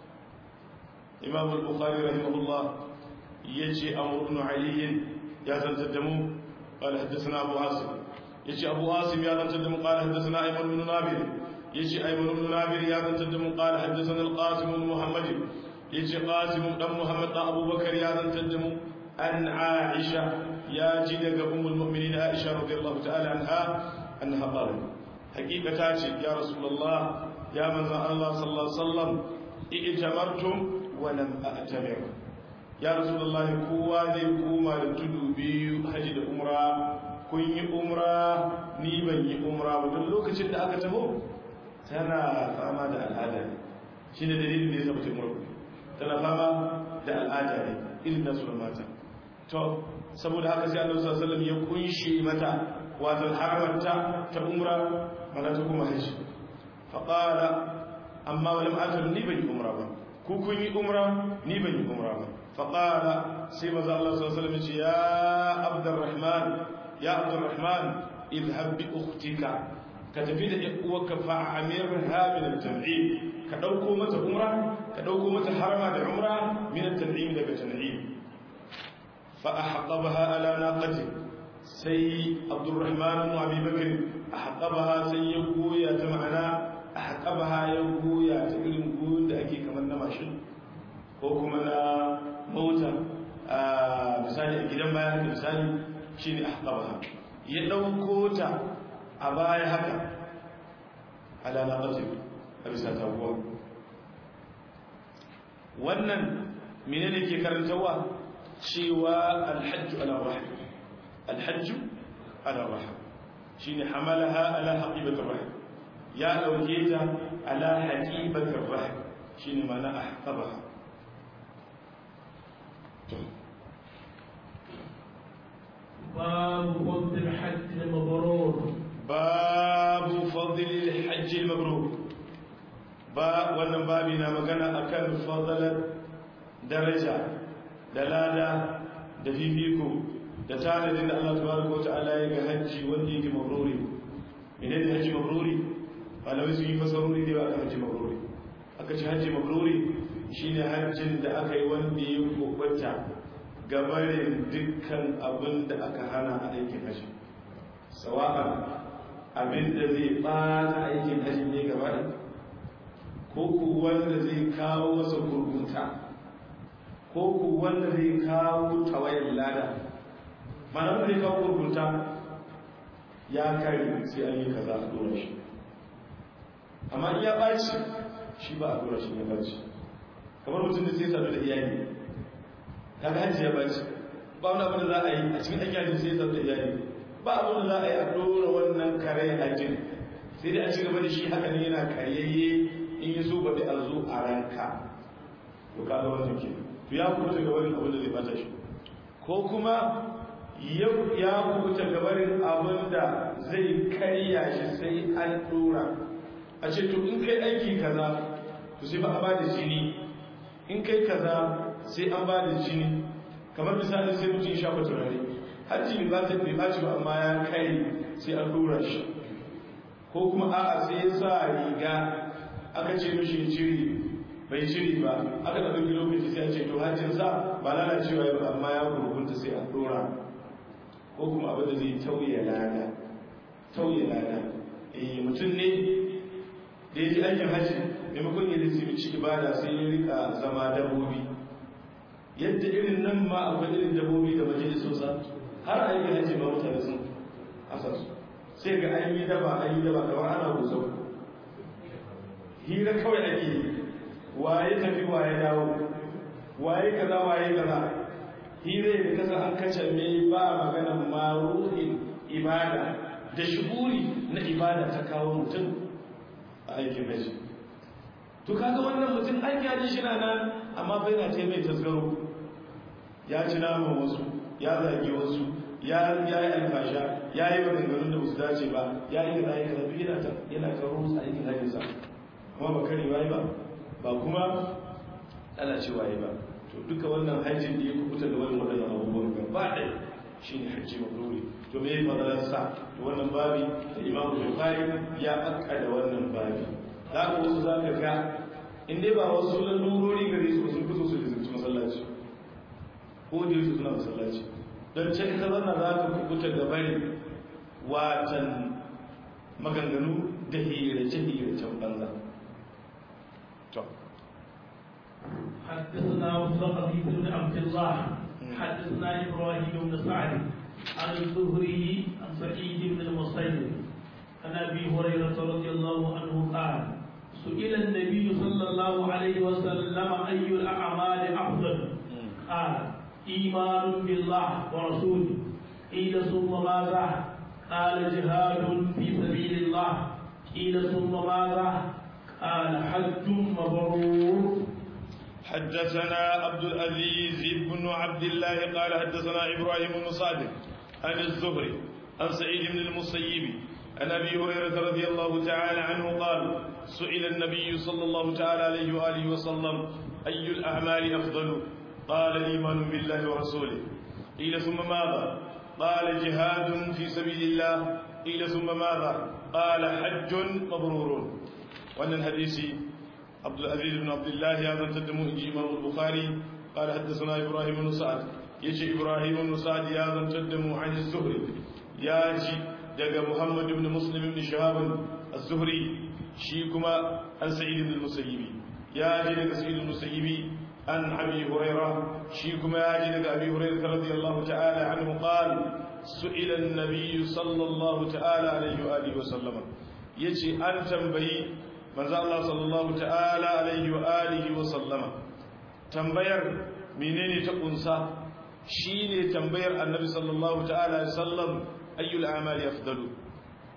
إمام البخاري رحمه الله يجي أمر بن علي يا تنتدموا قال حدثنا أبو عاصم يجي أبو عاصم يا تنتدموا قال حدثنا أيمن بن نابل يجي أيمن بن نابل يا تنتدموا قال حدثنا القاسم بن محمد يجي قاسم بن محمد أبو بكر يا تنتدموا أن عائشة يا جدك أم المؤمنين عائشة رضي الله تعالى عنها أنها قالت حقيقة تاتي يا رسول الله يا من الله صلى الله عليه وسلم ائتمرتم ولم أأتمر يا رسول الله كوا ذي كوما لتدو بيو حج الأمرا kun yi umra ni ban yi umra ba don lokacin da aka taho tana fama da al'ada ne shi ne dalilin da ya zama umra tana fama da al'ada ne irin nasu da mata to saboda haka sai annabi sallallahu alaihi wasallam ya kunshi mata wato haramarta ta umra mana ta kuma haji fa qala amma wala ma'atul ni ban yi umra ba ku kun yi umra ni ban yi umra ba fa qala sai manzo Allah sallallahu alaihi wasallam ya ya abdurrahman ya abdurrahman idhhab bi ukhtika ka tafi da uwarka fa amirha min al-tan'im ka dauko mata umra ka dauko mata harama da umra min al-tan'im daga tan'im fa ahqabaha ala naqati sai abdurrahman ibn abi bakr ahqabaha sai ya goya ta ma'ana ahqabaha ya goya ta irin goyon da ake kamar na mashin ko kuma na mota a misali a gidan baya haka misali shine ahqabaha ya dauko ta a baya haka ala naqati a bisa taguwa wannan menene ke karantawa cewa alhajju ala rahim alhajju ala rahim shine hamalaha ala haqibatir rahim ya dauke ta ala haqibatir rahim shine mana ahqabaha باب فضل الحج المبرور باب فضل الحج المبرور ba wannan babi na magana akan fadalar daraja da lada da fifiko da tanadin da Allah tabaraka ta'ala ya ga hajji wanda yake mabruri menene ne hajji mabruri malamai sun yi fasarori da yawa akan hajji mabruri aka ce hajji mabruri shine hajjin da aka yi wanda ya kokota gabarin dukkan abin da aka hana a aikin hajji sawa'an abin da zai bata aikin hajji ne gaba da ko ku wanda zai kawo masa gurgunta ko ku wanda zai kawo tawayar lada mana wanda zai kawo gurgunta ya kare sai an yi kaza a dora shi amma in ya ɓaci shi ba a dora shi ya ɓaci kamar mutum da sai sadu da iyali kaga hajji ya ɓaci ba wani abin da za a yi a cikin aikin hajji sai sadu da iyali ba abin da za a yi a dora wannan kare hajjin sai dai a ci gaba da shi haka ne yana karyayye in yi so baɗi a zo a ranka to kaga wannan ke to ya kubuta gabarin abin da zai bata shi ko kuma ya kubuta gabarin abin da zai karya shi sai an dora a ce to in kai aiki kaza to sai ba a bada jini in kai kaza sai an bada jini kamar misali sai mutum ya shafa turare hajji ba ta bai ɓaci ba amma ya kai sai an dora shi ko kuma a'a sai ya sa riga aka ce mishi ciri bai ciri ba aka da ɗauki lokaci sai a ce to hajjin sa ba lalacewa ya ba amma ya gurgunta sai a ɗora ko kuma abin da zai tauye lada tauye lada eh mutum ne da ya ji aikin hajji maimakon ya lissi ibada sai ya rika zama dabbobi yadda irin nan ma akwai irin dabbobi da majalisosa har aikin hajji ba mutane sun asasu sai ga an yi daba an yi daba kamar ana gusau hira kawai ake yi waye tafi waye dawo waye kaza waye kaza hira da kasa an kace me ba magana maruhin ibada da shuguri na ibada ta kawo mutum a aikin haji to kaga wannan mutum an yaji shi na nan amma bai na ta mai tasgaro ya ci naman wasu ya zage wasu ya yi alfasha ya yi maganganun da ba su dace ba ya yi kaza ya kaza yana ta yana karo musu aikin hajjinsa kuma ba kare waye ba ba kuma ana ce waye ba to duka wannan hajjin da ya kubuta da wannan wadannan abubuwan gaba ɗaya shine hajji mabruri to me fadalar sa to wannan babi da Imam Bukhari ya akka da wannan babi za ka wasu za ka ga in dai ba wasu lalurori gare su sun fito su lizinci masallaci ko da su suna masallaci don can ka zanna za ka kubuta da bari watan maganganu da hirace-hiracen banza حدثنا مصطفى بن عبد الله حدثنا ابراهيم بن سعد عن الزهري عن سعيد بن المصيب عن ابي هريره رضي الله عنه قال سئل النبي صلى الله عليه وسلم اي الاعمال افضل قال ايمان بالله ورسوله قيل ثم ماذا قال جهاد في سبيل الله قيل ثم ماذا قال حج مبرور حدثنا عبد العزيز بن عبد الله قال حدثنا ابراهيم بن صادق عن الزهري عن سعيد بن المسيب عن ابي هريره رضي الله تعالى عنه قال سئل النبي صلى الله تعالى عليه واله وسلم اي الاعمال افضل قال الايمان بالله ورسوله قيل ثم ماذا قال جهاد في سبيل الله قيل ثم ماذا قال حج مبرور وان الحديث عبد العزيز بن عبد الله هذا تدمو إنجي إمام البخاري قال حدثنا إبراهيم بن سعد يجي إبراهيم بن سعد هذا تدمو عن الزهري ياجي دقى محمد بن مسلم بن شهاب الزهري شيكما عن سعيد بن المسيب ياجي دقى سعيد المسيب عن أبي هريرة شيكما ياجي دقى أبي هريرة رضي الله تعالى عنه قال سئل النبي صلى الله تعالى عليه وآله وسلم يجي أن تنبهي manzo Allah sallallahu ta'ala alaihi wa alihi wa sallama tambayar menene ta kunsa shine tambayar annabi sallallahu ta'ala alaihi sallam ayyul a'mali afdalu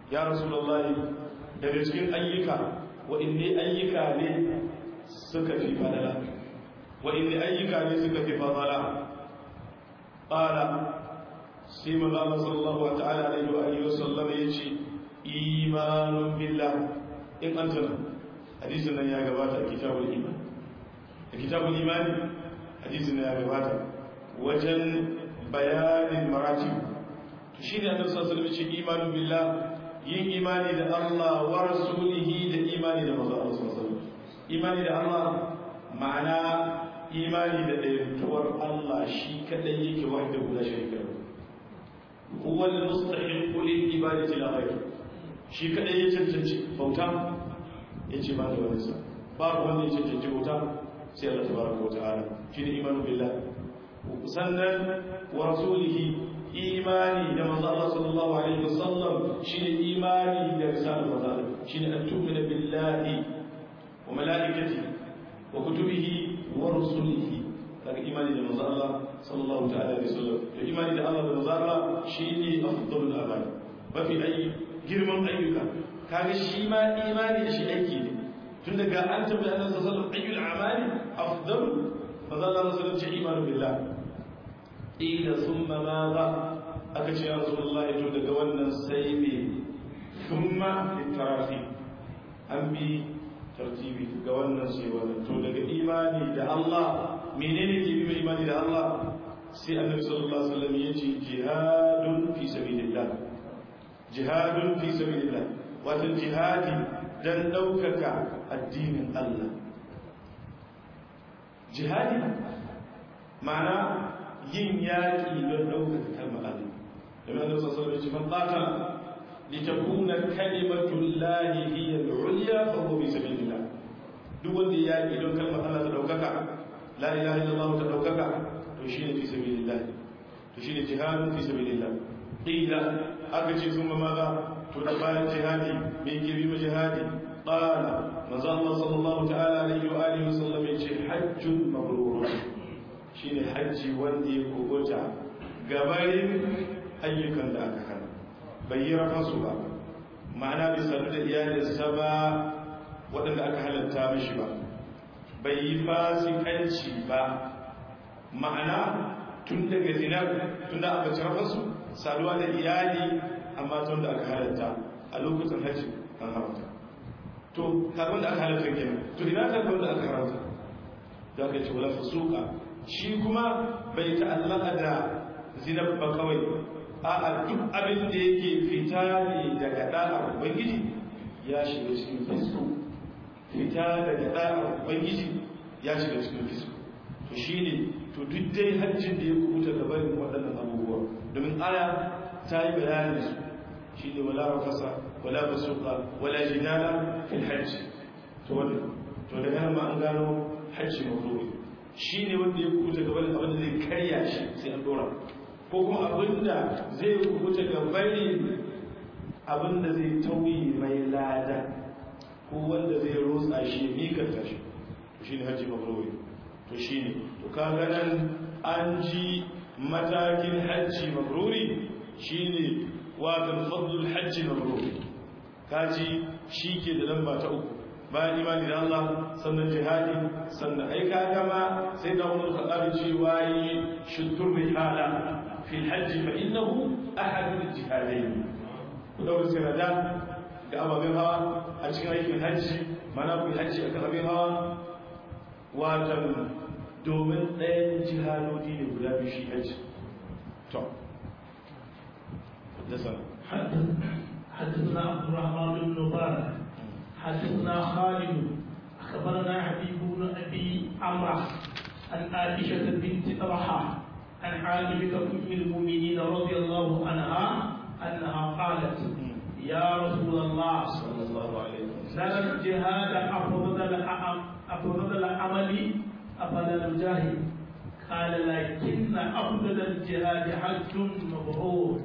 ya rasulullahi daga cikin ayyuka wa inni ayyuka ne suka fi fadala wa inni ayyuka ne suka fi fadala qala sai manzo Allah sallallahu ta'ala alaihi wa alihi wasallam yace imanun billah in anta hadisin nan ya gabata a kitabul iman a kitabul iman hadisin nan ya gabata wajen bayanin maratib to shine annabi sallallahu alaihi wasallam yace imanun billah yin imani da Allah wa rasulihi da imani da manzo Allah sallallahu alaihi wasallam imani da Allah ma'ana imani da ɗayantuwar Allah shi kadai yake wahda guda shirka huwa al-mustahiq lil ibadati la ghayr shi kadai ya cancanci bauta yace ba da wani sa babu wanda ya cancanci bauta sai Allah tabaraka wa ta'ala shine imanu billah sannan wa rasulihi imani da manzo Allah sallallahu alaihi wasallam shine imani da risalar manzo Allah shine an tu'mina billahi wa malaikatihi wa kutubihi wa rusulihi kaga imani da manzo Allah sallallahu ta'ala alaihi wasallam to imani da Allah da manzo Allah shine afdalul amali mafi ayi girman ayyuka kaga shi ma imani da shi aiki ne tun daga an tabbata annabi sallallahu alaihi wasallam ayyul amali afdal manzo Allah sallallahu alaihi wasallam imanu billah ila thumma madha aka ce ya rasulullahi to daga wannan sai ne thumma litarafi an bi tartibi ga wannan sai wannan to daga imani da Allah menene ke bi imani da Allah sai annabi sallallahu alaihi wasallam yace jihadun fi sabilillah jihadun fi sabilillah wato jihadi dan daukaka addinin Allah jihadi ma'ana yin yaki don daukaka kalmar Allah da annabi sallallahu alaihi wasallam yace man qatala litakuna kalimatullahi hiya al-ulya fa huwa fi sabilillah duk wanda ya yi don kalmar Allah ta daukaka la ilaha illallah ta daukaka to shine fi sabilillah to shine jihadun fi sabilillah qila aka ce sun maza to da bayan jihadi me ke bi jihadi qala manzo Allah sallallahu ta'ala alaihi wa alihi wasallam ya ce hajjun mabrur shine hajji wanda ya kubuta gabarin ayyukan da aka hana bai yi rafasu ba ma'ana bai sadu da iyalinsa ba waɗanda aka halatta mishi ba bai yi fasikanci ba ma'ana tun daga zinar tun da aka cirafa su saduwa da iyali amma tun da aka halatta a lokutan hajji an haramta to karbon da aka halatta kenan to ina karbon da aka haramta da aka ce wala fasuka shi kuma bai ta'allaka da zinar ba kawai a'a duk abin da yake fita ne daga da'ar ubangiji ya shiga cikin fisko fita daga da'ar ubangiji ya shiga cikin fisko to shine to duk dai hajjin da ya kubuta da barin waɗannan abubuwa domin aya ta yi bayanin su shine wala rafasa wala basuqa wala jinala fil hajj to wannan to daga nan ma an gano hajji mabruri shine wanda ya kubuta da barin abin da zai karya shi sai an dora ko kuma abinda zai kubuta ga bari abinda zai tauyi mai lada ko wanda zai rotsa shi mikanta shi to shine hajji mabruri to shine to kaga nan an ji matakin hajji mabruri shine wato fadlul hajji mabruri kaji ke da lamba ta uku bayan imani da Allah sannan jihadi sannan ai kaga ma sai da wani khadabi cewa yi shuddur rihala في الحج فإنه أحد الجهادين ودور السنة da ababen hawa a cikin aikin hajji mana ku hajji akan abin hawa watan domin ɗayan jihadodi ne guda biyu shi hajji to حدثنا حدثنا عبد الرحمن بن مبارك حدثنا خالد اخبرنا حبيب بن ابي عمرو عن عائشه بنت طلحه عن عائشة أم المؤمنين رضي الله عنها أنها قالت يا رسول الله صلى الله عليه وسلم لنا الجهاد أفضل أفضل العمل أفضل الجاهد قال لكن أفضل الجهاد حج مبرور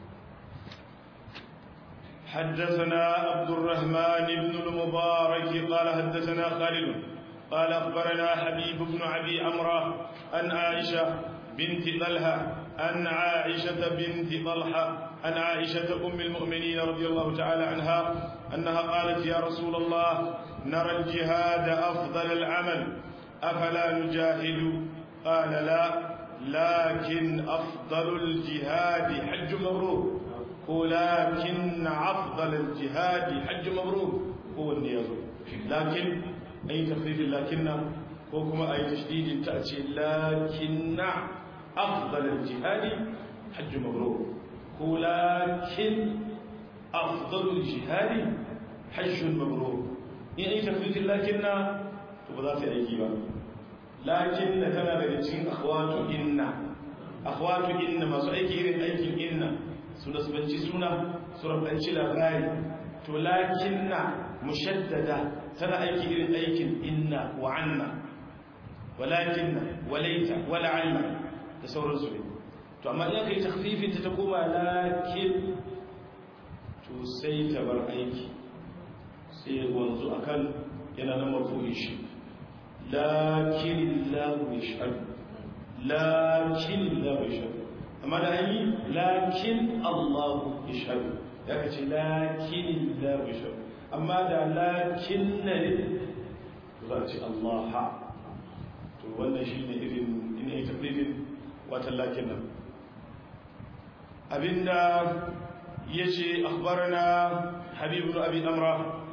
حدثنا عبد الرحمن بن المبارك قال حدثنا خالد قال أخبرنا حبيب بن أبي عمرو عن عائشة بنت طلحة عن عائشة بنت طلحة عن عائشة أم المؤمنين رضي الله تعالى عنها أنها قالت يا رسول الله نرى الجهاد أفضل العمل أفلا نجاهد قال لا لكن أفضل الجهاد حج مبرور ولكن أفضل الجهاد حج مبرور هو النياز لكن أي تخفيف لكن وكما أي تشديد تأتي لكن أفضل الجهاد حج مبرور ولكن أفضل الجهاد حج مبرور يعني تخفيف لكن تبذات أيكيبا لكن تنا daga cikin akhwatu inna akhwatu inna masu aiki irin aikin inna suna subanci suna surabanci labari to lakinna mushaddada tana aiki irin aikin inna wa anna walakinna walaita wala'alla da sauransu ne to amma in kai takhfifin ta koma lakin to sai ta bar aiki sai wanzu akan yana nan marfu'in shi lakin Allah yashhad lakin Allah yashhad amma da an yi lakin Allah yashhad ya kace lakin Allah yashhad amma da lakin ne za a ce Allah ha to wannan shine irin ina yi tafsirin wata lakin nan abinda yace akhbarana habib ibn abi amra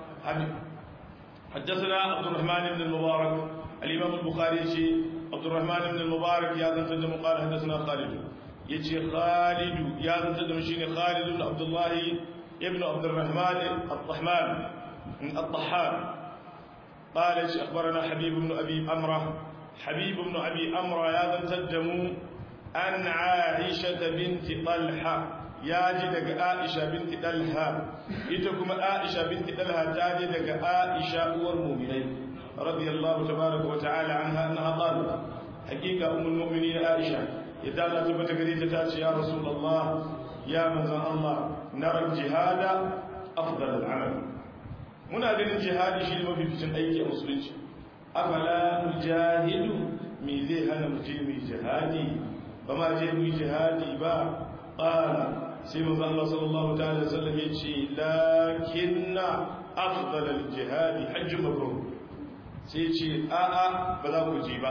حدثنا عبد الرحمن بن المبارك الإمام البخاري يجي عبد الرحمن بن المبارك يا ذن تدم قال حدثنا خالد يجي خالد يا ذن تدم شيني خالد بن عبد الله ابن عبد الرحمن الطحمان الطحان قال يجي أخبرنا حبيب بن أبي أمرة حبيب بن أبي أمرة يا ذن تدم أن عائشة بنت طلحة ya ji daga Aisha binti Dalha ita kuma Aisha binti Dalha ta ji daga Aisha uwar mu'minai radiyallahu tabaraka wa ta'ala anha annaha qalat hakika ummul mu'minin Aisha idan Allah tabbata gare ta ta ce ya rasulullah ya manzon Allah nara jihada afdal al'amal muna ganin jihadi shi ne mafificin aiki a musulunci afala mujahidu me zai hana mu je mu jihadi ba ma je mu jihadi ba qala sai manzo Allah sallallahu ta'ala sallam yace lakinna afdal al-jihad hajj mabrur sai yace a a ba za ku ji ba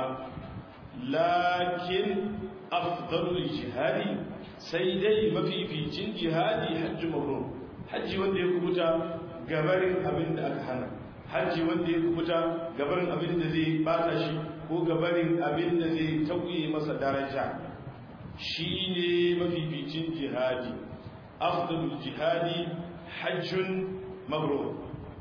lakin afdal al-jihad sai dai mafificin jihadi hajj mabrur haji wanda ya kubuta gabarin abin da aka hana haji wanda ya kubuta gabarin abin da zai bata shi ko gabarin abin da zai tauye masa daraja shi ne mafificin jihadi afdalul jihadi hajjun mabrur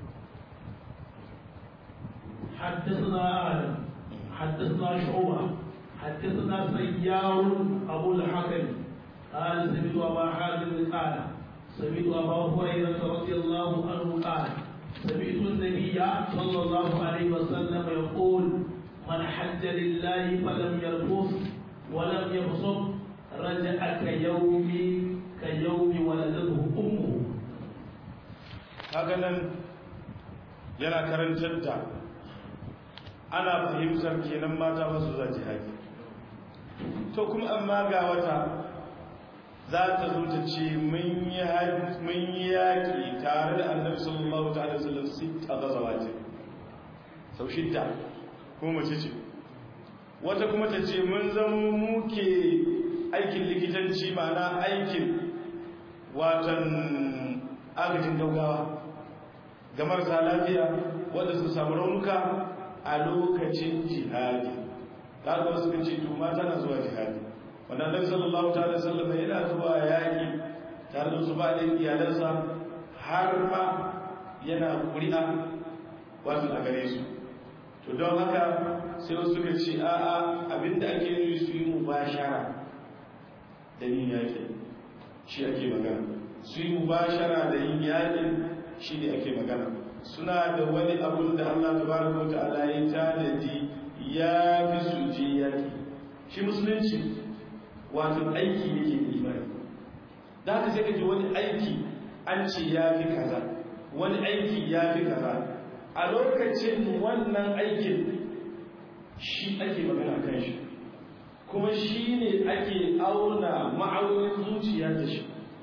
حدثنا آدم حدثنا شعوبة حدثنا سيار أبو الحكم قال سمعت أبا حازم قال سمعت أبا هريرة رضي الله عنه قال سمعت النبي صلى الله عليه وسلم يقول من حج لله فلم يرفث ولم يبصر رجع كيوم كيوم ولدته أمه hakanan yana karantar da ana fahimtar kenan mata ba su za jihadi to kuma amma ga wata za ta zo ta ce mun yi yaƙi tare da annabi sallallahu ta'ala sallam sita gazawa ce sau shidda kuma mace ce wata kuma ta ce mun zama muke aikin likitanci ma'ana aikin watan agajin gaugawa ga marasa lafiya wadda su samu raunuka a lokacin jihadi da wasu kan ce to mata na zuwa jihadi wanda annabi sallallahu ta'ala sallam yana zuwa yaki tare da su ba da iyalansa har ma yana ƙuri'a wato a gare su to don haka sai wasu suka ce a'a abinda ake yi su yi mubashara da yin yaƙi shi ake magana su yi mubashara da yin yaƙin shi ne ake magana suna da wani abun da Allah tabaraka wa ta'ala ya tanadi ya fi su je yaƙi shi musulunci wato aiki yake imani da haka sai kaji wani aiki an ce ya fi kaza wani aiki ya fi kaza a lokacin wannan aikin shi ake magana kan shi kuma shi ne ake auna ma'aunin zuciya da shi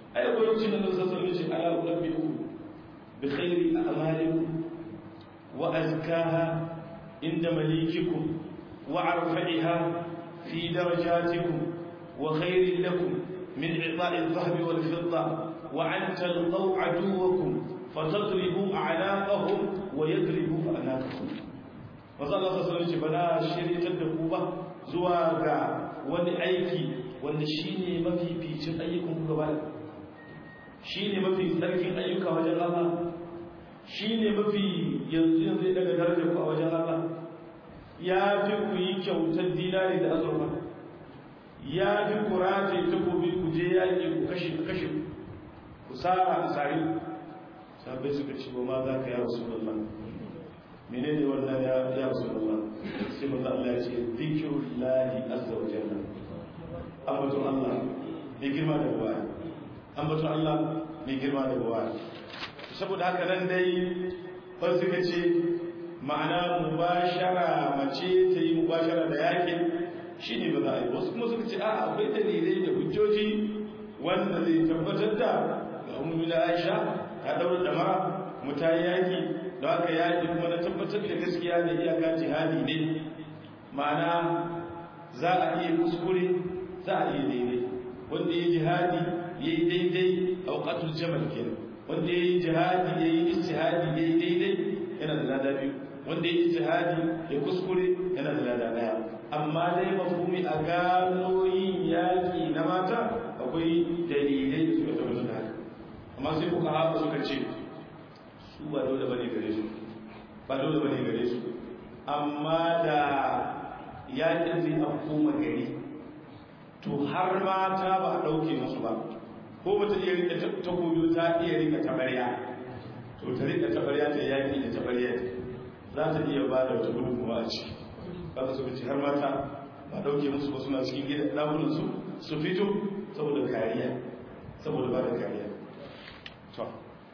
ai akwai lokacin da nan sassan ne ce ala ulabbiku bi khairi a'malikum wa azkaha inda malikikum wa arfa'iha fi darajatikum wa khairin lakum min i'ta'i adh-dhahabi wal fidda wa an talqaw aduwakum fatadribu a'naqahum wa yadribu a'naqakum Maza Allah sassan ce ba na shiryatar da ku ba zuwa ga wani aiki wanda shi ne mafificin ayyukan kuka ba shi ne mafi tsarkin ayyuka wajen Allah shi ne mafi yanzu yanzu ya daga darajar ku a wajen Allah ya fi ku yi kyautar dinari da azurfa ya fi ku rataye takobi ku je yaƙi ku kashe ku kashe ku sara a sari sabai suka ce ba ma za ka ya rasu Allah menene wannan ya ya rasu Allah sai manzo Allah ya ce zikrullahi azza wa jalla ambaton Allah mai girma da buwa ambaton Allah mai girma da buwa saboda haka nan dai ban suka ce ma'ana mubashara mace ta yi mubashara da yakin shine ba za a yi wasu kuma suka ce a akwai dalilai da hujjoji wanda zai tabbatar da ga ummu da Aisha ta daura da mara mutayi yaki da haka yaƙi kuma na tabbatar da gaskiya da iyaka jihadi ne ma'ana za a iya kuskure za a iya daidai wanda ya jihadi ya yi daidai a wakatul jamal kenan wanda ya yi jihadi ya yi istihadi ya yi daidai yana da lada biyu wanda ya yi istihadi ya kuskure yana da lada daya amma dai mafhumi a gano yin yaƙi na mata akwai dalilai da suka tabbatar da haka amma sai kuka haɓa suka ce su ba dole bane gare su ba dole bane gare su amma da yakin zai afko gari to har mata ba a dauke musu ba ko ba ta iya rika takobi ta iya rika tabarya to ta rika tabarya ta yaki da tabarya za ta iya ba da wata gudun kuma a ciki ba ta suka ce har mata ba dauke musu ba suna cikin gidan dakunan su su fito saboda kariya saboda ba da kariya to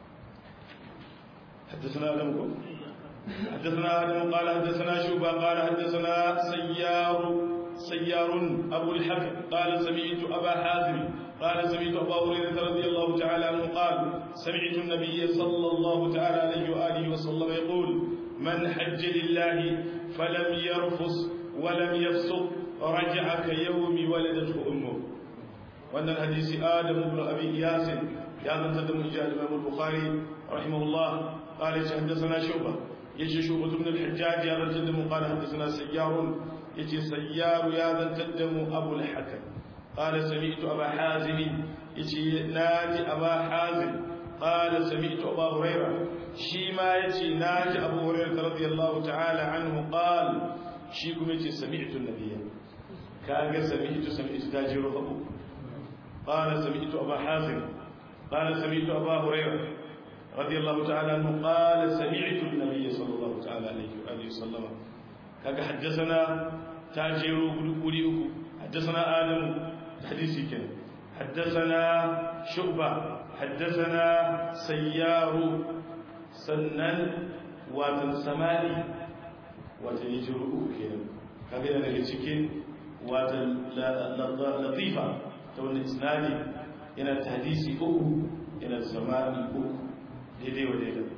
حدثنا آدم حدثنا آدم قال حدثنا شوبة قال حدثنا سيار سيار أبو الحكم قال سمعت أبا حازم قال سمعت أبا هريرة رضي الله تعالى عنه قال سمعت النبي صلى الله تعالى عليه وآله وسلم يقول من حج لله فلم يرفس ولم يفسق رجع كيوم ولدته أمه وأن الحديث آدم بن أبي إياس يا من تدم إجابة الإمام البخاري رحمه الله قال حدثنا شعبة يجي شعبة بن الحجاج يا ذا تدم قال حدثنا سيار يجي سيار يا ذا تدم أبو الحكم قال سمعت أبا حازم يجي ناجي أبا حازم قال سمعت أبا هريرة شيما يجي ناجي أبو هريرة رضي الله تعالى عنه قال شيكم يجي سمعت النبي كاغا سمعت سمعت تاجر أبو قال سمعت أبا حازم قال سمعت أبا هريرة رضي الله تعالى عنه قال سمعت النبي صلى الله تعالى عليه وآله وسلم كاك حدثنا تاجر قولي حدثنا آدم حديثي كان حدثنا شعبة حدثنا سيار سنن واتن سمالي واتن يجر كان كاك daga cikin watan latifa ta wani isnadi yana ta hadisi uku yana da samani uku daidai wa daidai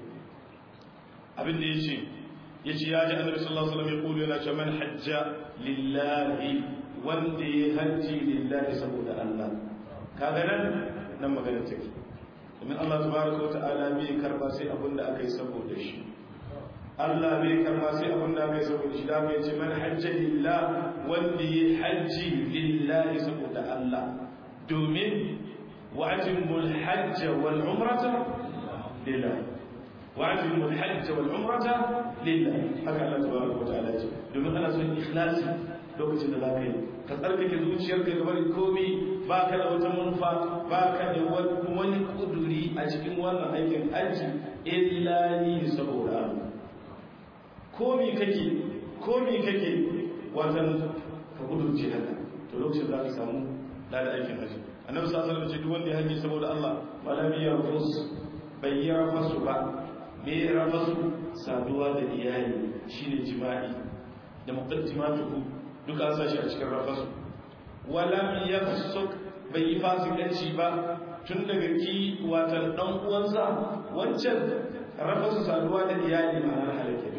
abinda ya ce ya ce ya ji annabi sallallahu alaihi wasallam ya kulu yana ce man hajja lillahi wanda ya hajji lillahi saboda Allah kaga nan nan magana take domin Allah tabaraka wa ta'ala bai karba sai abinda aka yi saboda shi Allah bai karba sai abinda aka yi saboda shi da bai ce man hajja lillahi wanda ya hajji lillahi saboda Allah domin وأتموا الحج والعمرة لله وأتموا الحج والعمرة لله هكذا الله تبارك وتعالى domin ana son ikhlasi lokacin da za ka yi ka tsarkake zuciyarka ga bari komi ba ka da wata manufa ba ka da wani kuduri a cikin wannan aikin hajji illa ni saboda komi kake komi kake watan ka kudurce haka to lokacin za ka samu lada aikin hajji annabi sallallahu alaihi wasallam duk wanda ya haji saboda Allah wala bi yarfus bai yi rafasu ba me rafasu saduwa da iyali shine jima'i da muqaddimatuhu duka an sashi a cikin rafasu wala bi yafsuk bai yi fasikanci ba tun daga ki watan dan uwansa wancan rafa su saduwa da iyali ma'anar halake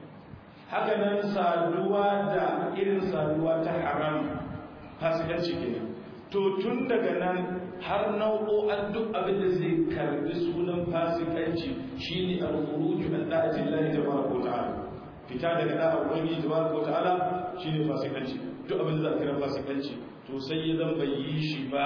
haka nan saduwa da irin saduwa ta haram fasikanci kenan to tun daga nan har nau'o'an duk abin da zai karbi sunan fasikanci shine al-khuruj an da'ati Allah tabaraka wa ta'ala fita daga da'a ubangiji tabaraka wa ta'ala shine fasikanci duk abin da za a kira fasikanci to sai ya zan bai yi shi ba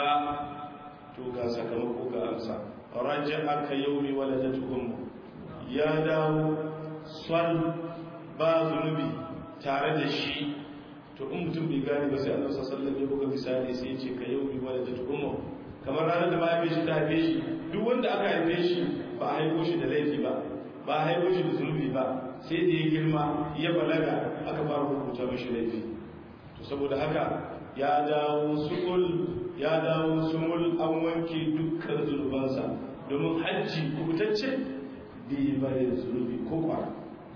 to ga sakamako ga amsa raja'a ka yawmi waladatukum ya dawo son ba zunubi tare da shi to in mutum bai gane ba sai annabi sallallahu alaihi wasallam ya buga misali sai ya ce ka yawmi waladatukum kamar ranar da mahaifin shi ta haife shi duk wanda aka haife shi ba a haifo shi da laifi ba ba a haifo shi da zunubi ba sai da ya girma ya balaga aka fara rubuta mashi laifi to saboda haka ya dawo sukul ya dawo sumul an wanke dukkan zunubansa domin hajji kubutacce bai bare zunubi ko kwara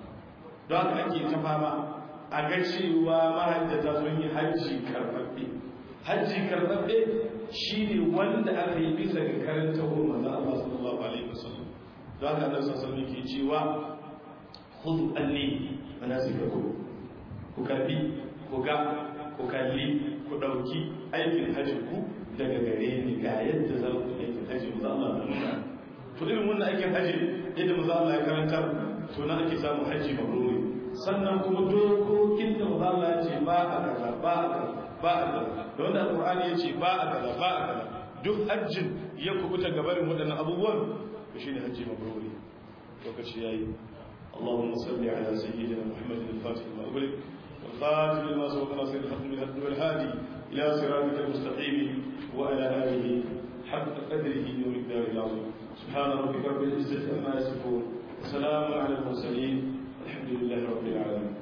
don haka ake ta fama a ga cewa mahajjata sun yi hajji karɓaɓɓe hajji karɓaɓɓe shi ne wanda aka yi bisa ga karanta wa manzan Allah sallallahu alaihi wasallam don haka annabi sallallahu alaihi ke cewa khudhu anni manasikakum ku karbi ku ga ku kalli ku dauki aikin hajji ku daga gare ni ga yadda za ku aikin hajji manzan Allah ya nuna to irin wannan aikin hajji yadda manzan Allah ya karantar to na ake samun hajji mabruri sannan kuma dokokin da manzan Allah ya ce ba a kaza ba a kaza ba a kaza da wanda alqur'ani ya ce ba a kaza ba a kaza duk hajjin ya kubuta gabarin waɗannan abubuwan to shine hajji mabruri lokaci yayi اللهم صل على سيدنا محمد الفاتح لما أغلق والخاتم لما سبق ناصر الحق من الحق والهادي إلى صراطك المستقيم وعلى آله حق قدره ومقداره العظيم سبحان ربك رب العزة عما يصفون وسلام على المرسلين الحمد لله رب العالمين